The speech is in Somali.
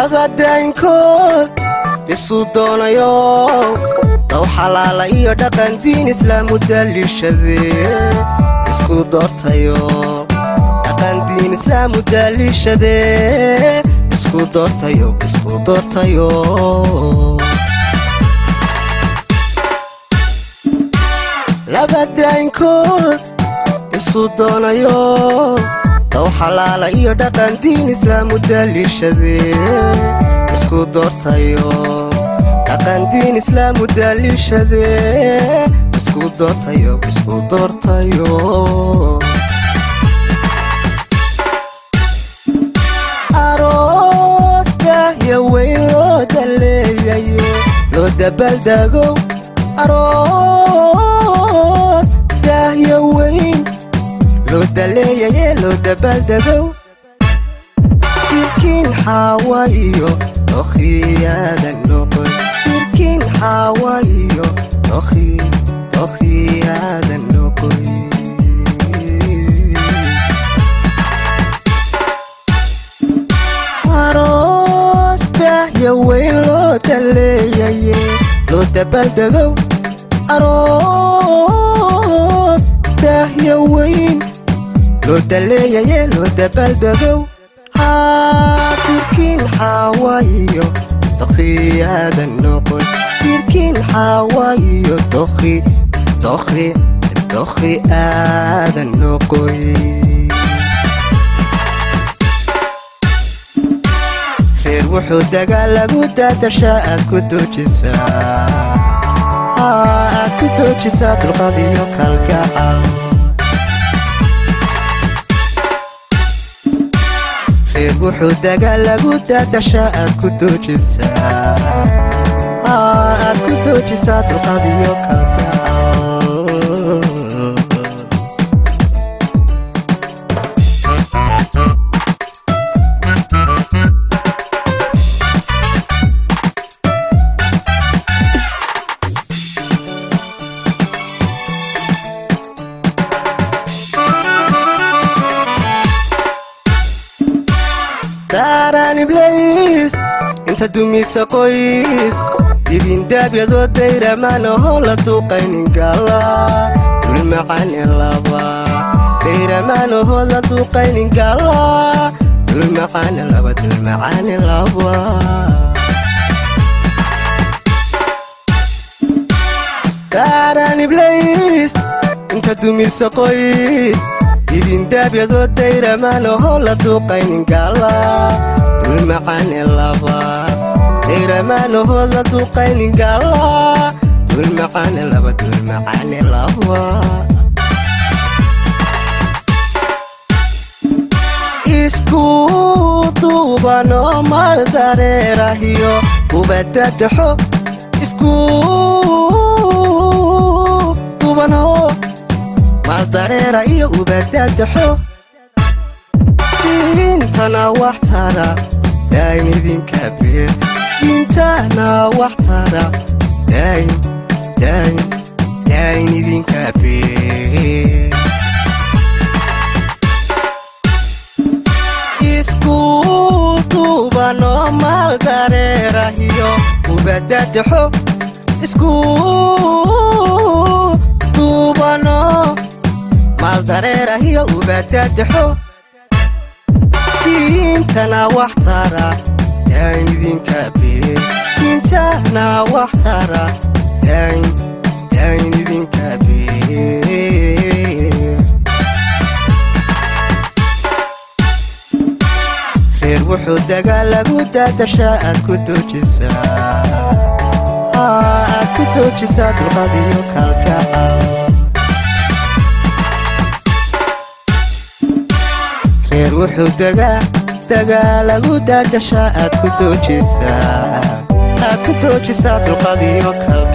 labadaynkood isu doonayo daw xalaala iyo dhaqan diin islaamu daliishadee isku doortayo dhaqan diin islaamu daliishadee isku doortayo isku doortayo labadaynkood isu doonayo daw xalaala iyo dhaqan diin islaamu daliishadee isku doortayo dhaqan diin islaamu daliishadee isku doortayo isku doortayo aroosta iyo weyn loo daleeyayo loo dabaaldago aroos daahyo weyn loo daleeyaye loo dabaaldagow dirkiin xaawa iyo dokhiyaadan noqon dirkiin xaawa iyo dokhiyaadan noqon aroos daahyo weyn loo daleeyaye loo dabaaldegow aroos daahyo weyn loo daleeyaye loo dabaaldegow dirkiin xaawa iyo dokhiyaadan noqon dirkiin xaawa iyo dokhi dokhi dokhi aadan noqoy reer wuxuu dagaal lagu daadashaa aad ku doojisaa aad ku doojisaa dulqaad iyo kalgacal reer wuxuu dagaal lagu daadashaa aad ku doojisaa aad ku doojisaa dulqaad iyo kalgacal daaraan iblays inta dumisa qoys dibindaabyadoo dayramanaho la duuqaynin gala dulmacani laba dayramanaho la duuqaynin gala dulmacani laba dulmacani laba daaraan iblays inta dumisa qoys dibindaabyadoo dayramanaho la duuqaynin gala dulmacani laba dayramanaho la duuqaynin gala dulmacani laba dulmacani laba isku duubanoo mal dareerahiyo ubadadaxo isku duubanoo maldareera iyo ubadadaxo diintana wax tara daayin idinka beer diintana wax tara daayin daayin daayin idinka beer isku duubanoo maldareerahiyo ubadadaxo isku duubanoo maldareerahiyo ubadadaxo diintana wax tara daayin idinka beer diintana wax tara daayin daayin idinka beer reer wuxuu dagaal lagu daadashaa aad ku doojisaa aad ku doojisaa dulqaad iyo kalgacal reer wuxuu dagaa dagaa lagu daadashaa aad ku doojisaa aad ku doojisaa dulqaad iyo kalgacal